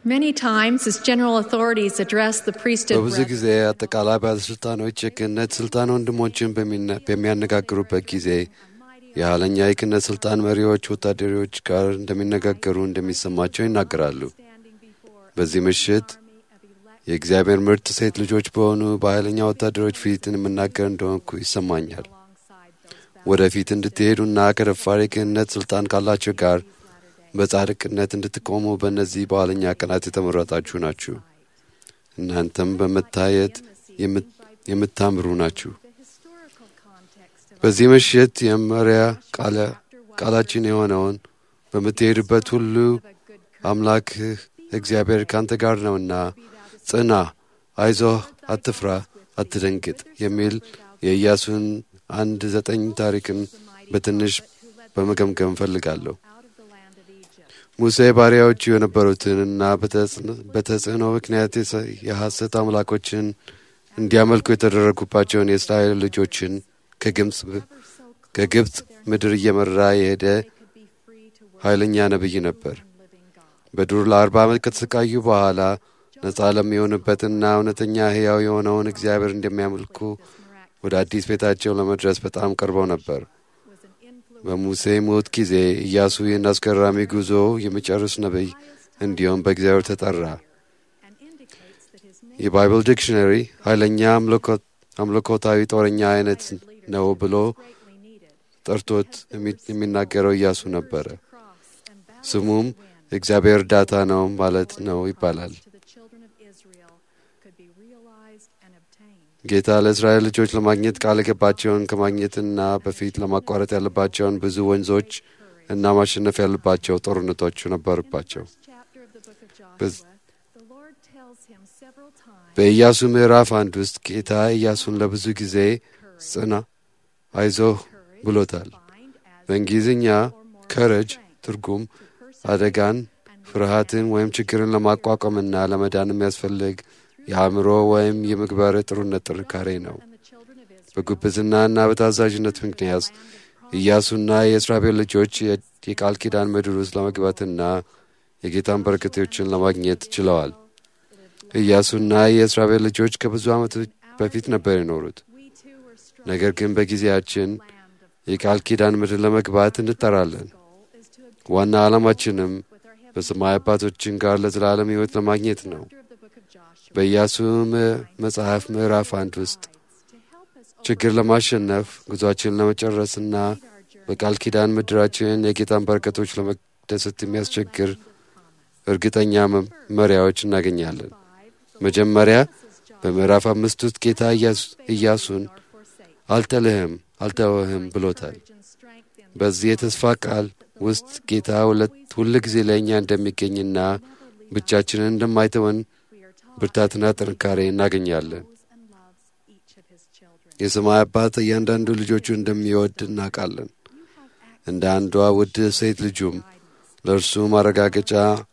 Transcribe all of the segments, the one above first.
Many times, as general authorities address the priesthood በብዙ ጊዜ brethren, አጠቃላይ ባለሥልጣኖች የክህነት ሥልጣን ወንድሞችን በሚና- በሚያነጋግሩበት ጊዜ የኋለኛ የክህነት ሥልጣን መሪዎች ወታደሮች ጋር እንደሚነጋገሩ እንደሚሰማቸው ይናገራሉ። በዚህ ምሽት የእግዚአብሔር ምርጥ ሴት ልጆች በሆኑ በኃይለኛ ወታደሮች ፊት የምናገር እንደሆንኩ ይሰማኛል። ወደፊት እንድትሄዱና ከደፋር የክህነት ሥልጣን ካላቸው ጋር በጻድቅነት እንድትቆሙ በእነዚህ በኋለኛ ቀናት የተመረጣችሁ ናችሁ። እናንተም በመታየት የምት- የምታምሩ ናችሁ። በዚህ ምሽት የመሪያ ቃለ- ቃላችን የሆነውን በምትሄድበት ሁሉ አምላክህ እግዚአብሔር ካንተ ጋር ነውና ጽና፣ አይዞህ፣ አትፍራ፣ አትደንግጥ የሚል የኢያሱን አንድ ዘጠኝ ታሪክን በትንሽ በመገምገም እፈልጋለሁ። ሙሴ ባሪያዎቹ የነበሩትንና በተጽዕኖ- በተጽዕኖ ምክንያት የሰ- የሐሰት አምላኮችን እንዲያመልኩ የተደረጉባቸውን የእስራኤል ልጆችን ከግብፅ ከግብፅ ምድር እየመራ የሄደ ኃይለኛ ነቢይ ነበር። በዱር ለአርባ ዓመት ከተሰቃዩ በኋላ ነፃ ለሚሆንበትና እውነተኛ ሕያው የሆነውን እግዚአብሔር እንደሚያመልኩ ወደ አዲስ ቤታቸው ለመድረስ በጣም ቀርበው ነበር። በሙሴ ሞት ጊዜ ኢያሱ ይህን አስገራሚ ጉዞ የሚጨርስ ነቢይ እንዲሁም በእግዚአብሔር ተጠራ። የባይብል ዲክሽነሪ ኃይለኛ አምልኮ- አምልኮታዊ ጦረኛ አይነት ነው ብሎ ጠርቶት የሚ- የሚናገረው ኢያሱ ነበረ። ስሙም እግዚአብሔር እርዳታ ነው ማለት ነው ይባላል። ጌታ ለእስራኤል ልጆች ለማግኘት ቃል የገባቸውን ከማግኘትና በፊት ለማቋረጥ ያለባቸውን ብዙ ወንዞች እና ማሸነፍ ያለባቸው ጦርነቶች ነበሩባቸው። በዝ- በኢያሱ ምዕራፍ አንድ ውስጥ ጌታ ኢያሱን ለብዙ ጊዜ ጽና፣ አይዞህ ብሎታል። በእንግሊዝኛ ከረጅ ትርጉም አደጋን፣ ፍርሃትን ወይም ችግርን ለማቋቋምና ለመዳን የሚያስፈልግ የአእምሮ ወይም የምግባር ጥሩነት ጥንካሬ ነው። በጉብዝናና በታዛዥነት ምክንያት ኢያሱና የእስራኤል ልጆች የ- የቃል ኪዳን ምድር ውስጥ ለመግባትና የጌታን በረከቶችን ለማግኘት ችለዋል። ኢያሱና የእስራኤል ልጆች ከብዙ ዓመቶች በፊት ነበር የኖሩት። ነገር ግን በጊዜያችን የቃል ኪዳን ምድር ለመግባት እንጠራለን። ዋና ዓላማችንም በሰማይ አባቶችን ጋር ለዘላለም ሕይወት ለማግኘት ነው። በኢያሱ ም- መጽሐፍ ምዕራፍ አንድ ውስጥ ችግር ለማሸነፍ ጉዟችንን ለመጨረስና በቃል ኪዳን ምድራችን የጌታን በረከቶች ለመደሰት የሚያስቸግር እርግጠኛ መ- መሪያዎች እናገኛለን። መጀመሪያ በምዕራፍ አምስት ውስጥ ጌታ ኢያሱ- ኢያሱን አልጥልህም፣ አልተወህም ብሎታል። በዚህ የተስፋ ቃል ውስጥ ጌታ ሁለት ሁል ጊዜ ለእኛ እንደሚገኝና ብቻችንን እንደማይተወን ብርታትና ጥንካሬ እናገኛለን። የሰማይ አባት እያንዳንዱ ልጆቹ እንደሚወድ እናውቃለን። እንደ አንዷ ውድ ሴት ልጁም ለእርሱ ማረጋገጫ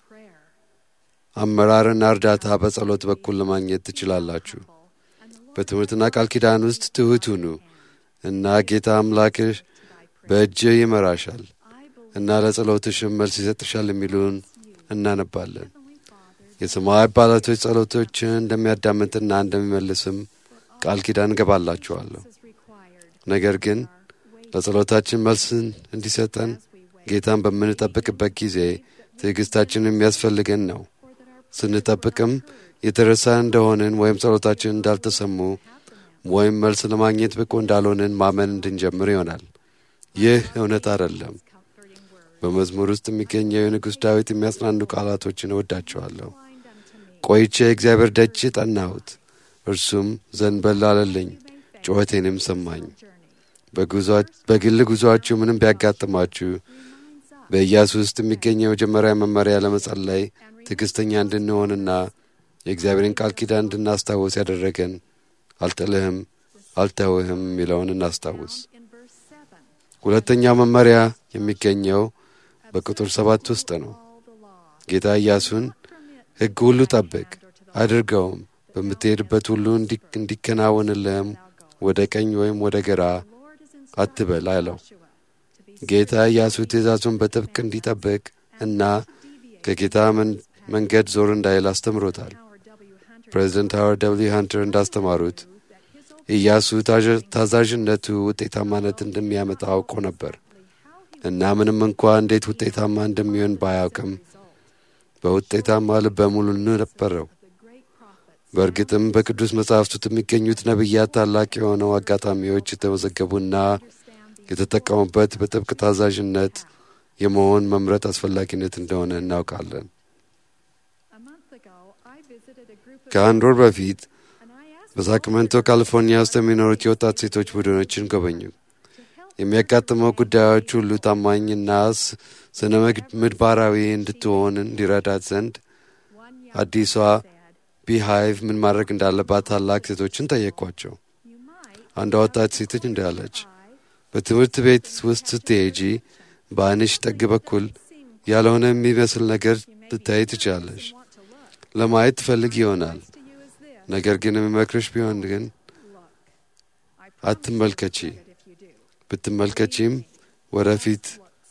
አመራርና እርዳታ በጸሎት በኩል ለማግኘት ትችላላችሁ። በትምህርትና ቃል ኪዳን ውስጥ ትሑት ሁኑ እና ጌታ አምላክሽ በእጅህ ይመራሻል እና ለጸሎትሽም መልስ ይሰጥሻል የሚሉን እናነባለን። የሰማይ አባላቶች ጸሎቶችን እንደሚያዳምጥና እንደሚመልስም ቃል ኪዳን እገባላችኋለሁ። ነገር ግን ለጸሎታችን መልስን እንዲሰጠን ጌታን በምንጠብቅበት ጊዜ ትዕግሥታችን የሚያስፈልገን ነው። ስንጠብቅም የተረሳ እንደሆንን ወይም ጸሎታችን እንዳልተሰሙ ወይም መልስ ለማግኘት ብቁ እንዳልሆንን ማመን እንድንጀምር ይሆናል። ይህ እውነት አይደለም። በመዝሙር ውስጥ የሚገኘው የንጉሥ ዳዊት የሚያጽናኑ ቃላቶችን እወዳቸዋለሁ። ቆይቼ እግዚአብሔር ደጅ ጠናሁት፣ እርሱም ዘንበል አለልኝ፣ ጩኸቴንም ሰማኝ። በግል ጉዞአችሁ ምንም ቢያጋጥማችሁ በኢያሱ ውስጥ የሚገኘው የመጀመሪያ መመሪያ ለመጸለይ ትዕግሥተኛ እንድንሆንና የእግዚአብሔርን ቃል ኪዳን እንድናስታውስ ያደረገን አልጥልህም አልተውህም የሚለውን እናስታውስ። ሁለተኛው መመሪያ የሚገኘው በቁጥር ሰባት ውስጥ ነው። ጌታ ኢያሱን ሕግ ሁሉ ጠብቅ አድርገውም፣ በምትሄድበት ሁሉ እንዲከናወንልህም ወደ ቀኝ ወይም ወደ ግራ አትበል አለው። ጌታ ኢያሱ ትእዛዙን በጥብቅ እንዲጠብቅ እና ከጌታ መንገድ ዞር እንዳይል አስተምሮታል። ፕሬዚደንት ሃዋርድ ደብልዩ ሃንተር እንዳስተማሩት ኢያሱ ታዛዥነቱ ውጤታማነት እንደሚያመጣ አውቆ ነበር እና ምንም እንኳ እንዴት ውጤታማ እንደሚሆን ባያውቅም በውጤታማ ልበ ሙሉ ነበረው። በእርግጥም በቅዱስ መጻሕፍት ውስጥ የሚገኙት ነቢያት ታላቅ የሆነው አጋጣሚዎች የተመዘገቡና የተጠቀሙበት በጥብቅ ታዛዥነት የመሆን መምረጥ አስፈላጊነት እንደሆነ እናውቃለን። ከአንድ ወር በፊት በሳክመንቶ ካሊፎርኒያ ውስጥ የሚኖሩት የወጣት ሴቶች ቡድኖችን ጎበኙ። የሚያጋጥመው ጉዳዮች ሁሉ ታማኝና ስነ ምግባራዊ እንድትሆን እንዲረዳት ዘንድ አዲሷ ቢሃይቭ ምን ማድረግ እንዳለባት ታላቅ ሴቶችን ጠየቋቸው። አንዷ ወጣት ሴቶች እንዳለች በትምህርት ቤት ውስጥ ስትሄጂ በዓይንሽ ጠግ በኩል ያልሆነ የሚመስል ነገር ልታይ ትችላለሽ። ለማየት ትፈልግ ይሆናል። ነገር ግን የሚመክርሽ ቢሆን ግን አትመልከቺ። ብትመልከቺም ወደፊት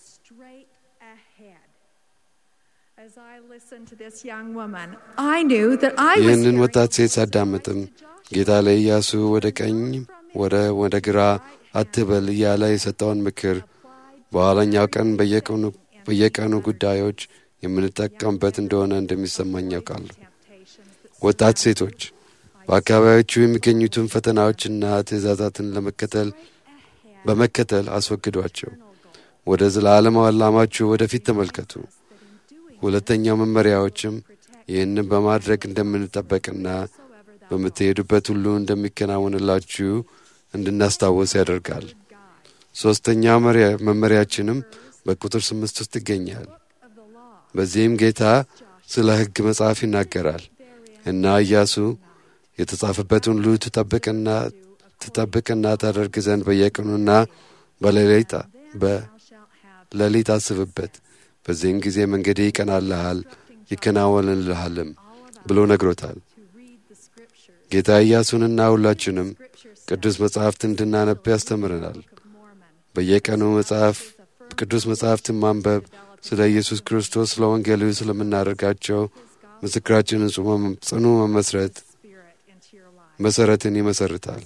ይህንን ወጣት ሴት ሳዳምጥም ጌታ ለኢያሱ ወደ ቀኝ ወደ ወደ ግራ አትበል እያለ የሰጠውን ምክር በኋለኛው ቀን በየቀኑ ጉዳዮች የምንጠቀምበት እንደሆነ እንደሚሰማኝ ያውቃለሁ። ወጣት ሴቶች በአካባቢዎቹ የሚገኙትን ፈተናዎችና ትእዛዛትን ለመከተል በመከተል አስወግዷቸው። ወደ ዘላለማዊ ዓላማችሁ ወደፊት ተመልከቱ። ሁለተኛው መመሪያዎችም ይህንን በማድረግ እንደምንጠበቅና በምትሄዱበት ሁሉ እንደሚከናወንላችሁ እንድናስታውስ ያደርጋል። ሦስተኛው መመሪያችንም በቁጥር ስምንት ውስጥ ይገኛል። በዚህም ጌታ ስለ ሕግ መጽሐፍ ይናገራል እና ኢያሱ የተጻፈበትን ሁሉ ትጠብቅና ትጠብቅና ታደርግ ዘንድ በየቀኑና በሌሊት በሌሊት አስብበት፣ በዚህም ጊዜ መንገዴ ይቀናልሃል ይከናወንልሃልም ብሎ ነግሮታል። ጌታ ኢያሱንና ሁላችንም ቅዱስ መጽሐፍት እንድናነብ ያስተምረናል። በየቀኑ መጽሐፍ ቅዱስ መጽሐፍትን ማንበብ ስለ ኢየሱስ ክርስቶስ ስለ ወንጌሉ ስለምናደርጋቸው ምስክራችንን ጽኑ መመስረት መሰረትን ይመሰርታል።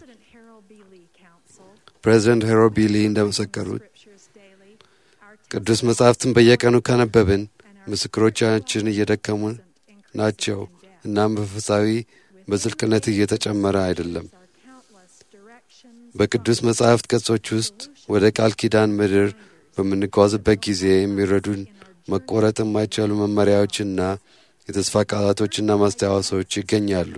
ፕሬዚደንት ሄሮ ቢሊ እንደመሰከሩት ቅዱስ መጽሐፍትን በየቀኑ ካነበብን ምስክሮቻችን እየደከሙ ናቸው እናም መንፈሳዊ በዝልቅነት እየተጨመረ አይደለም። በቅዱስ መጽሐፍት ገጾች ውስጥ ወደ ቃል ኪዳን ምድር በምንጓዝበት ጊዜ የሚረዱን መቆረጥ የማይቻሉ መመሪያዎችና የተስፋ ቃላቶችና ማስታወሶች ይገኛሉ።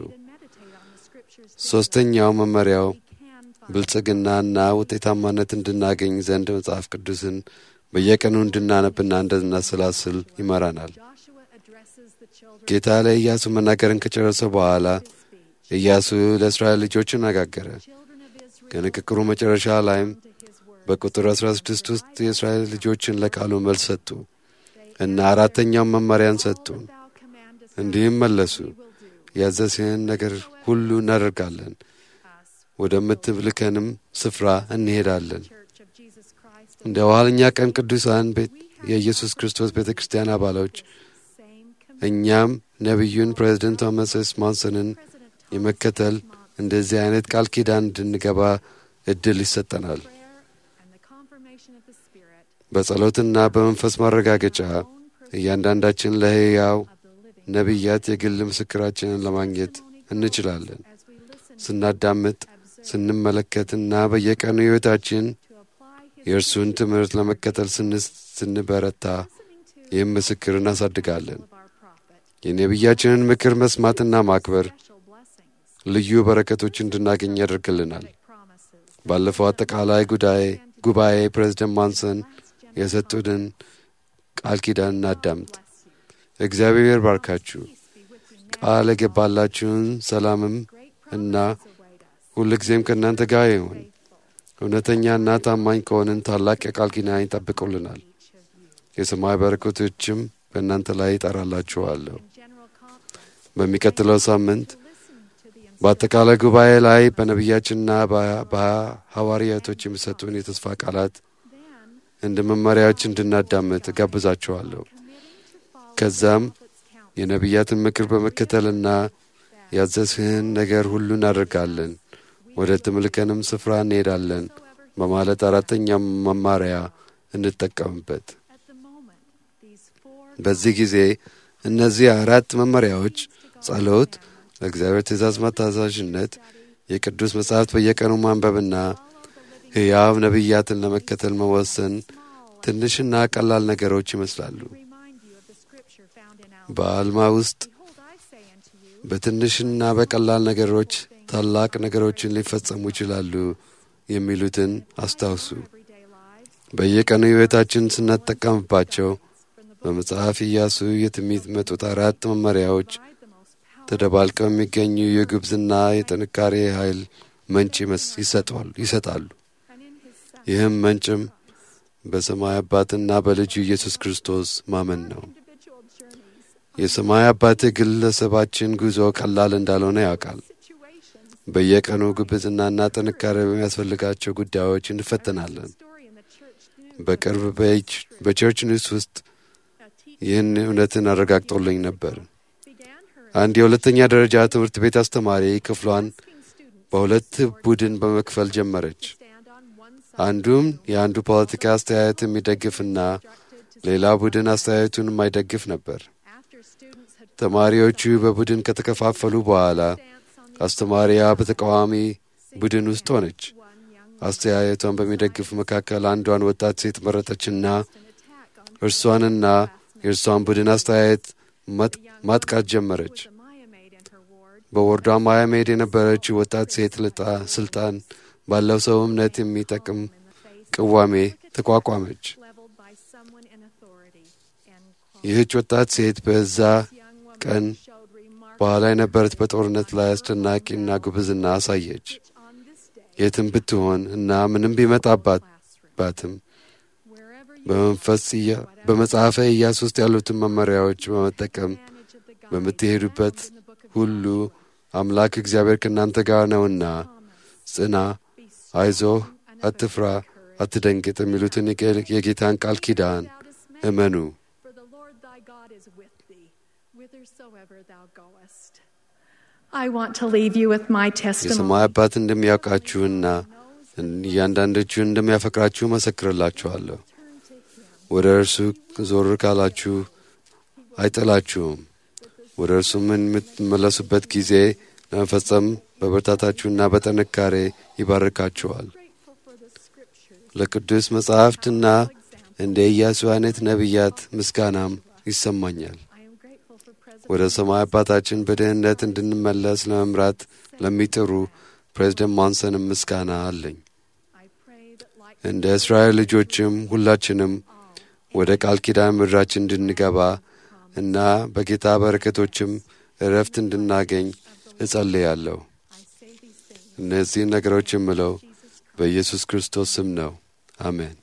ሦስተኛው መመሪያው ብልጽግናና ውጤታማነት እንድናገኝ ዘንድ መጽሐፍ ቅዱስን በየቀኑ እንድናነብና እንድናሰላስል ይመራናል። ጌታ ለኢያሱ መናገርን ከጨረሰ በኋላ ኢያሱ ለእስራኤል ልጆች አነጋገረ። ከንግግሩ መጨረሻ ላይም በቁጥር 16 ውስጥ የእስራኤል ልጆችን ለቃሉ መልስ ሰጡ እና አራተኛውን መመሪያን ሰጡ። እንዲህም መለሱ፣ ያዘዝህን ነገር ሁሉ እናደርጋለን፣ ወደምትልከንም ስፍራ እንሄዳለን። እንደ ኋለኛ ቀን ቅዱሳን የኢየሱስ ክርስቶስ ቤተ ክርስቲያን አባሎች እኛም ነቢዩን ፕሬዚደንት ቶማስ ኤስ ማንሰንን የመከተል እንደዚህ አይነት ቃል ኪዳን እንድንገባ እድል ይሰጠናል። በጸሎትና በመንፈስ ማረጋገጫ እያንዳንዳችን ለሕያው ነቢያት የግል ምስክራችንን ለማግኘት እንችላለን። ስናዳምጥ፣ ስንመለከትና በየቀኑ ሕይወታችን የእርሱን ትምህርት ለመከተል ስንበረታ ይህም ምስክር እናሳድጋለን። የነቢያችንን ምክር መስማትና ማክበር ልዩ በረከቶች እንድናገኝ ያደርግልናል። ባለፈው አጠቃላይ ጉዳይ ጉባኤ ፕሬዝደንት ማንሰን የሰጡንን ቃል ኪዳን እናዳምጥ። እግዚአብሔር ባርካችሁ፣ ቃል የገባላችሁን ሰላምም እና ሁልጊዜም ከእናንተ ጋር ይሁን። እውነተኛና ታማኝ ከሆንን ታላቅ የቃል ኪዳን ይጠብቁልናል። የሰማይ በረከቶችም በእናንተ ላይ ይጠራላችኋለሁ። በሚቀጥለው ሳምንት በአጠቃላይ ጉባኤ ላይ በነቢያችንና በሐዋርያቶች የሚሰጡን የተስፋ ቃላት እንደ መመሪያዎች እንድናዳምጥ እጋብዛችኋለሁ። ከዛም የነቢያትን ምክር በመከተልና ያዘዝህን ነገር ሁሉ እናደርጋለን፣ ወደ ትምልከንም ስፍራ እንሄዳለን በማለት አራተኛ መማሪያ እንጠቀምበት። At the moment, these four በዚህ ጊዜ እነዚህ አራት መመሪያዎች ጸሎት፣ ለእግዚአብሔር ትእዛዝ መታዛዥነት፣ የቅዱስ መጻሕፍት በየቀኑ ማንበብና ሕያው ነቢያትን ለመከተል መወሰን ትንሽና ቀላል ነገሮች ይመስላሉ። remind you of the scripture found in our በአልማ ውስጥ Behold, I say unto you, በትንሽና በቀላል ነገሮች ታላቅ ነገሮችን ሊፈጸሙ ይችላሉ የሚሉትን አስታውሱ። everyday lives, በየቀኑ ሕይወታችን ስንጠቀምባቸው በመጽሐፍ ኢያሱ የሚመጡት አራት መመሪያዎች provide the most powerful ተደባልቀው የሚገኙ የጉብዝና የጥንካሬ ኃይል ምንጭ ይመስ- ይሰጧል- ይሰጣሉ። and in his son ይህም ምንጭም በሰማይ አባትና በልጁ ኢየሱስ ክርስቶስ ማመን ነው። individual journeys, የሰማይ አባት ግለሰባችን ጉዞ ቀላል እንዳልሆነ ያውቃል። situations, በየቀኑ ጉብዝናና ጥንካሬ በሚያስፈልጋቸው ጉዳዮች እንፈተናለን። story in the church knew በቅርብ በች- በቸርች ኒውስ ውስጥ a teacher ይህን እውነትን አረጋግጦልኝ ነበር። began her አንድ የሁለተኛ ደረጃ ትምህርት ቤት አስተማሪ ክፍሏን asking students በሁለት ቡድን በመክፈል ጀመረች። stand on one side አንዱም የአንዱ ፖለቲካ አስተያየት የሚደግፍና ሌላ ቡድን አስተያየቱን የማይደግፍ ነበር። after students had ተማሪዎቹ በቡድን ከተከፋፈሉ በኋላ stance on the አስተማሪያ በተቃዋሚ ቡድን ውስጥ ሆነች። one young አስተያየቷን በሚደግፍ መካከል አንዷን ወጣት ሴት መረጠችና an attack on እርሷንና የእርሷን ቡድን አስተያየት ማጥ- ማጥቃት ጀመረች። the Maya maid in her ward በወርዷ ማያሜድ የነበረችው ወጣት ሴት ልጣ ስልጣን ባለው ሰው እምነት የሚጠቅም in the face ቅዋሜ ተቋቋመች። leveled by someone in authority. End quote. ይህች ወጣት ሴት በዛ Young woman ቀን showed remarkable በኋላ የነበረት በጦርነት ላይ አስደናቂና ጉብዝና አሳየች። on this day የትም ብትሆን እና ምንም ቢመጣባት classroom. ባትም Wherever you በመንፈስ ኢያ- በመጽሐፈ ኢያሱ ውስጥ ያሉትን መመሪያዎች በመጠቀም manage of the guide በምትሄዱበት in the book of ሁሉ አምላክ እግዚአብሔር ከእናንተ ጋር ነውና ጽና፣ be አይዞህ፣ and አትፍራ፣ አትደንግጥ የሚሉትን የጌ- የጌታን ቃል ኪዳን without dismay, እመኑ። for the Lord thy God is with thee, whithersoever thou goest. I want to leave you with my testimony. የሰማይ አባት እንደሚያውቃችሁና እያንዳንዳችሁን እንደሚያፈቅራችሁ መሰክርላችኋለሁ። ወደ እርሱ ዞር ካላችሁ አይጥላችሁም። ወደ እርሱም የምትመለሱበት ጊዜ ለመፈጸም በብርታታችሁና በጥንካሬ ይባርካችኋል። grateful for the scriptures. ለቅዱስ መጻሕፍትና እንደ ኢያሱ አይነት ነቢያት ምስጋናም ይሰማኛል። I am grateful for President ወደ ሰማይ አባታችን በድህነት እንድንመለስ ለመምራት ለሚጥሩ ፕሬዝደንት ሞንሰንም ምስጋና አለኝ። I pray that like እንደ እስራኤል ልጆችም ሁላችንም ወደ ቃል ኪዳን ምድራችን እንድንገባ እና በጌታ በረከቶችም እረፍት እንድናገኝ እጸልያለሁ። I say these things, እነዚህን ነገሮች የምለው በኢየሱስ ክርስቶስ ስም ነው። አሜን።